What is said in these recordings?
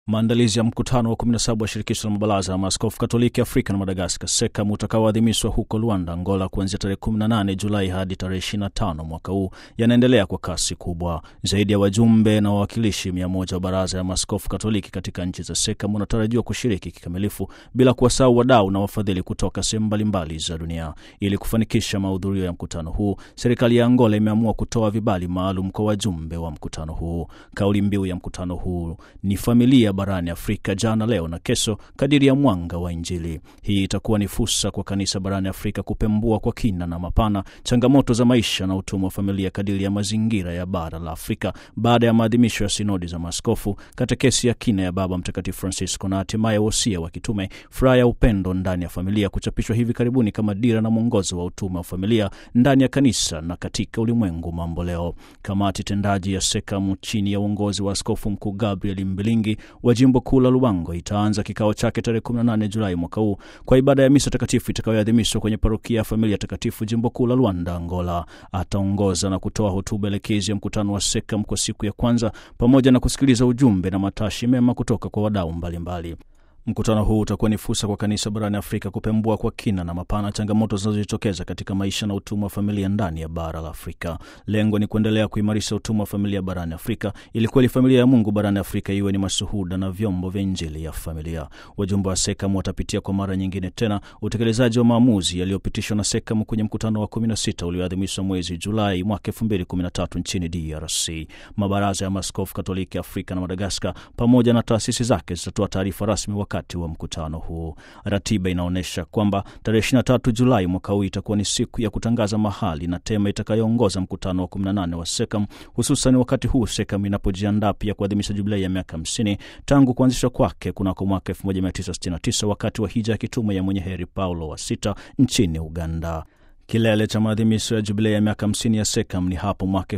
Maandalizi ya mkutano wa 17 wa shirikisho la mabaraza ya maaskofu Katoliki Afrika na Madagaskar SEKAM utakaoadhimishwa huko Luanda, Angola, kuanzia tarehe 18 Julai hadi tarehe 25 mwaka huu yanaendelea kwa kasi kubwa. Zaidi ya wajumbe na wawakilishi 100 wa baraza ya maaskofu Katoliki katika nchi za SEKAM wanatarajiwa kushiriki kikamilifu, bila kuwasahau wadau na wafadhili kutoka sehemu mbalimbali za dunia. Ili kufanikisha mahudhurio ya mkutano huu, serikali ya Angola imeamua kutoa vibali maalum kwa wajumbe wa mkutano huu. Kauli mbiu ya mkutano huu ni familia barani Afrika, jana, leo na kesho, kadiri ya mwanga wa Injili. Hii itakuwa ni fursa kwa kanisa barani Afrika kupembua kwa kina na mapana changamoto za maisha na utumwa wa familia kadiri ya mazingira ya bara la Afrika, baada ya maadhimisho ya sinodi za maaskofu, katekesi ya kina ya Baba Mtakatifu Francisco na hatimaye wosia wa kitume furaha ya upendo ndani ya familia, kuchapishwa hivi karibuni kama dira na mwongozo wa utume wa familia ndani ya kanisa na katika ulimwengu mambo leo. Kamati tendaji ya SEKAM chini ya uongozi wa Askofu Mkuu Gabriel Mbilingi wa jimbo kuu la Lubango itaanza kikao chake tarehe 18 Julai mwaka huu kwa ibada ya misa takatifu itakayoadhimishwa kwenye parokia ya Familia Takatifu jimbo kuu la Luanda, Angola. Ataongoza na kutoa hotuba elekezi ya mkutano wa SEKAM kwa siku ya kwanza pamoja na kusikiliza ujumbe na matashi mema kutoka kwa wadau mbalimbali. Mkutano huu utakuwa ni fursa kwa kanisa barani Afrika kupembua kwa kina na mapana changamoto zinazojitokeza katika maisha na utumwa wa familia ndani ya bara la Afrika. Lengo ni kuendelea kuimarisha utumwa wa familia barani Afrika ili kweli familia ya Mungu barani Afrika iwe ni mashuhuda na vyombo vya Injili ya familia. Wajumbe wa SEKAM watapitia kwa mara nyingine tena utekelezaji wa maamuzi yaliyopitishwa na SEKAM kwenye mkutano wa 16 ulioadhimishwa mwezi Julai mwaka 2013 nchini DRC. Mabaraza ya maaskofu Katoliki Afrika na Madagaskar pamoja na taasisi zake zitatoa taarifa rasmi wakati wa mkutano huu. Ratiba inaonyesha kwamba tarehe 23 Julai mwaka huu itakuwa ni siku ya kutangaza mahali na tema itakayoongoza mkutano wa 18 wa SEKAM, hususan wakati huu SEKAM inapojiandaa pia kuadhimisha jubilei ya miaka 50 tangu kuanzishwa kwake kunako mwaka 1969 wakati wa hija ya kitume ya mwenye heri Paulo wa sita nchini Uganda. Kilele cha maadhimisho ya jubilei ya miaka 50 ya SEKAM ni hapo mwaka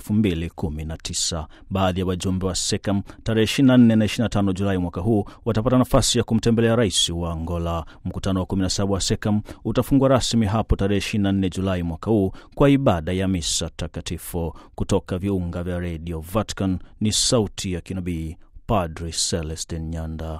2019. Baadhi ya wajumbe wa SEKAM tarehe 24 na 25 Julai mwaka huu watapata nafasi ya kumtembelea rais wa Angola. Mkutano wa 17 wa SEKAM utafungwa rasmi hapo tarehe 24 Julai mwaka huu kwa ibada ya misa takatifu. Kutoka viunga vya redio Vatican ni sauti ya kinabii Padre Celestin Nyanda.